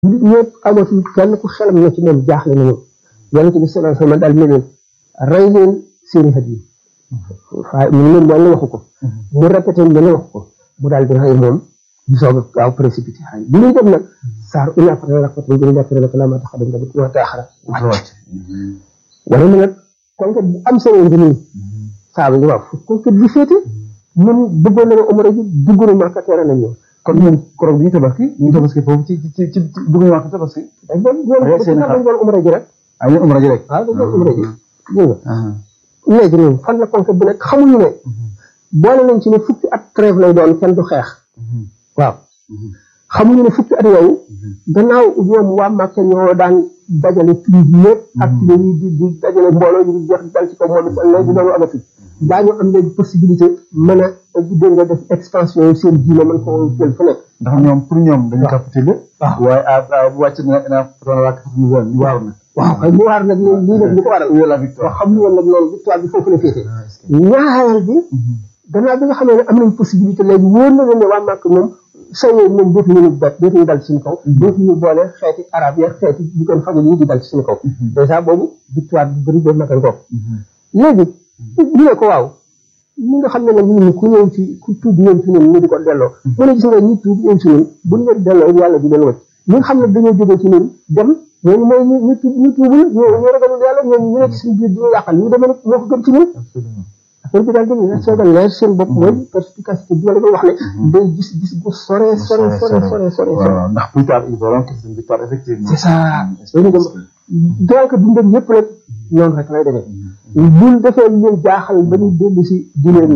nit ñëpp amatul kenn ku xelam na ci moom jaaxle nañu yonente bi sallallahu alayhi wasallam daal ne leen rey leen seeni xet yi waaye mu ne leen wala waxu ko mu répété mu ne waxu ko mu daal di rey moom di soog a gaaw précipité xay bi muy dem nag saar ina fata raxmatul bi nekk rek la ma tax dem tamit wa taaxara wàcc wala mu nag conquête bu am solo ngi nii saaba yi waaw conquête bi féete ñun bëggoon nañu umra ji dugg na Makka teere nañ ñëw kon ñun koroog bi ñu tabaski ñu tabaski foofu ci ci ci ci dugg ñu wax tabaski dañ doon dañ doon umra ji rek ay ñu umra ji rek waaw dañ doon umra ji dégg nga léegi ñun fan la conquête bi nekk xamuñu ne boole nañ ci ne fukki at trêve lay doon kenn du xeex waaw xamuñu ne fukki at yooyu gannaaw ñoom waa Màkka ñoo daan dajale prix bi yëpp ak ci yi di di dajale mbooloo yi di jeex dal ci kaw moom it léegi loolu amatu daañu am léegi possibilité mën a dégg nga def expansion yi seen diine mën ko jël fu nekk ndax ñoom pour ñoom dañu capitulé waaye a bu wàcc na na doon wàcc ñu woon ñu waaw na waaw kay mu waar nag lii nag li ko waral la victoire waaw xam ñu woon nag loolu victoire bi foofu la féetee ñaareel bi gannaaw bi nga xamee ne am nañ possibilité léegi wóor na leen ne waa Màkk moom sooyee moom dootuñu ñu bet dootuñu dal ci suñu kaw dootuñu boole xeeti arab ya xeeti ñu doon fajal yi di dal ci suñu kaw dèjà boobu victoire bi bëri ba matal ko léegi ñu ne ko waaw ñi nga xam ne nag ñun ku ñëw ci ku tuub ñëw ci ñun ñu di ko delloo mu ne gis nga ñi tuub ñëw ci ñun bu ñu leen delloo yàlla di leen wacc ñi nga xam ne dañoo jógee ci ñun dem ñooñu mooy ñu ñu tuub ñu tuubul ñu ñu ragalul yàlla ñooñu ñu nekk ci suñu biir di ñu yàqal ñu demee nag moo ko gën ci ñun affaire bi daal di ne sooga leer seen bopp mooy perspicacité bi ma la koy wax ne day gis gis bu sore sore sore sore sore ndax plus tard ils verront que c'est une victoire effectivement c'est ça dañu dem donc dundam yëpp rek noonu rek lay demee buñ defee leen jaaxal ba ñu dellu si di leen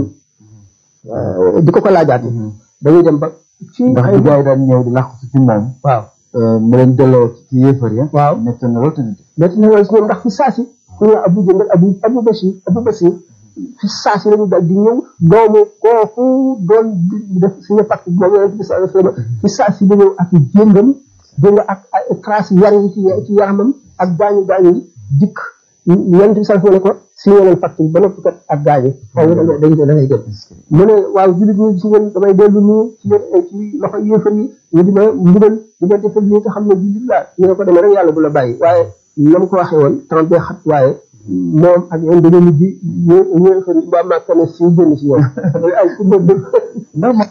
di ko ko laajaate dañuy dem ba ci ndax bu gars yi daan ñëw di làqu ci moom waaw mu leen delloo ci yéefar ya waaw nekk na loolu tamit métti na loolu si ñoom ndax fi saasi ku ñu abu jëndal abu abu basir abu basir fi saasi lañu dal di ñëw doomu kooku doon def suñu pacte moom yonent bi sallallahu alayhi wasallam fi saasi la ñëw ak jéngam dégg nga ak ay trace yar yi ci ci yaramam ak gaañu gaañu yi dikk yonent bi sallallahu alayhi wasallam ne ko signé leen pacte ba noppi kat ak gaañu xaw nga dañ da ngay dem mu ne waaw jullit ñi ci ngeen damay dellu nii ci ci loxo yéefar yi ñu di ma mbugal di ma defal nii nga xam ne jullit laa ñu ne ko demee rek yàlla du la bàyyi waaye na mu ko waxee woon temps bee xat waaye moom ak yéen dañoo mujj ñu ñu ba màkk ne si génn si ñoom ay ku bëgg ndax ma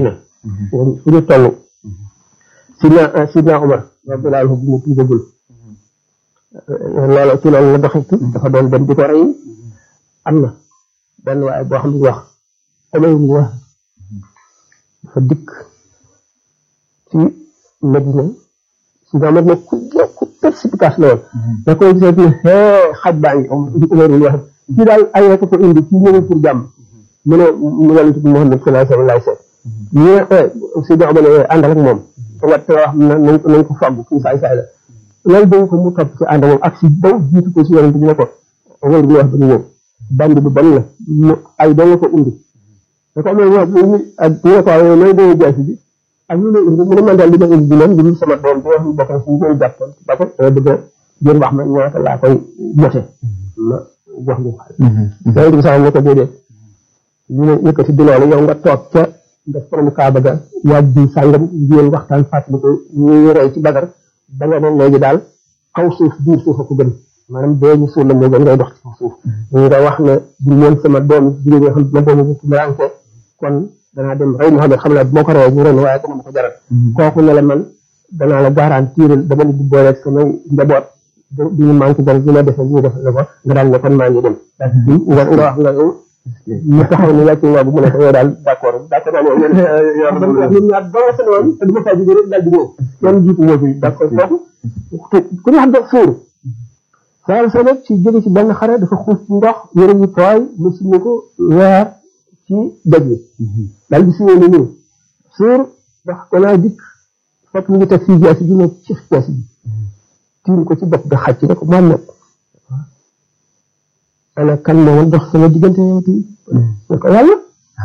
fu ñu toll sidna sidna Omar radiyallahu anhu bu mu tuubagul loolu ci loolu la doxee dafa doon dem di ko rey am na benn waaye boo xam ne wax Omar ibn wax dafa dikk ci Medina sidna Omar ne ku ku perspicace la woon da koy gisee ne xaj baa ngi Omar ibn wax kii daal ay rek ko indi kii ñëwul pour jàmm mu ne yonent bi Muhammad sallallahu alayhi wa sallam seet ñu ne sidna Omar ne àndal ak moom wat wax na nañ ko nañ ko fàggu kii saay saay la loolu dañ ko mu topp ci ànd moom ak si daw jiitu ko si yonent bi ne ko Omar bi wax ba ñu ñëw bandi bu ban la mu ay doo nga ko indi da ko amee wax ñu ak ñu ne ko waaw looy doon jaasi bi ak ñu ne indi mu ne man daal li ma indi bi moom li sama doom bi wax ñu bokk si ñu jàppoon ba ko dama bëgg a jël wax ma ñaata laa koy jote ma wax ñu yonent bi sax ne ko déedéet ñu ne yëkkati di loolu yow nga toog ca def borom kaaba ga waaj bi sàngam ngeen waxtaan fàttali ko ñuy rey ci bagar da nga ne léegi daal kaw suuf biir suuf a ko gën maanaam dee ñu suul la moo gën ngay dox ci kaw suuf nga wax ne bu ñeen sama doom jigéen ñi xam ma doom bu tumuraanke kon danaa dem rey Muhammad xam naa boo ko reyee ñu ren waaye dana ma ko jaral kooku ne la man danaa la garantir dama di booleeg samay njaboot du ñu manqué dara ñu ma defee ñu def la ko nga daal ne kon maa ngi dem nga nga wax nga ñu taxaw ni wàcc nga bu mu ne ko yow daal d' accord d' accord naa ne yow ñun ñaar ba nga seen woon te duma faa jógee rek daal di ñëw kenn jiitu moo fi d' accord kooku ku ñu xam ne fuur saa sa nag ci jóge ci benn xare dafa xuus ci ndox yëre yu tooy mu suñu ko weer ci doj yi daal di suñu ni ñëw suur ndax danaa dikk fekk mu ngi teg fii jaasi ji ne ci jaasi ji tiim ko ci bopp bi xàcc ne ko Muhammad ana kan moo woon dox sama diggante yow tey ne ko yàlla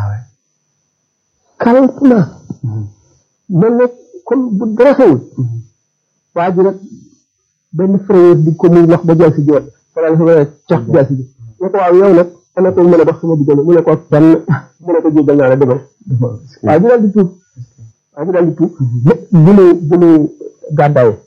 calentement mel ne comme bu dara xewul waa ji nag benn frère di ko muy lox ba jaasi ji woon fala fa mën a cax jaasi ji ne ko waaw yow nag ana ko mën a dox sama diggante mu ne ko benn mu ne ko jéggal naa la demal waa ji daal di tuub waa ji daal di tuub bu muy bu muy gàddaay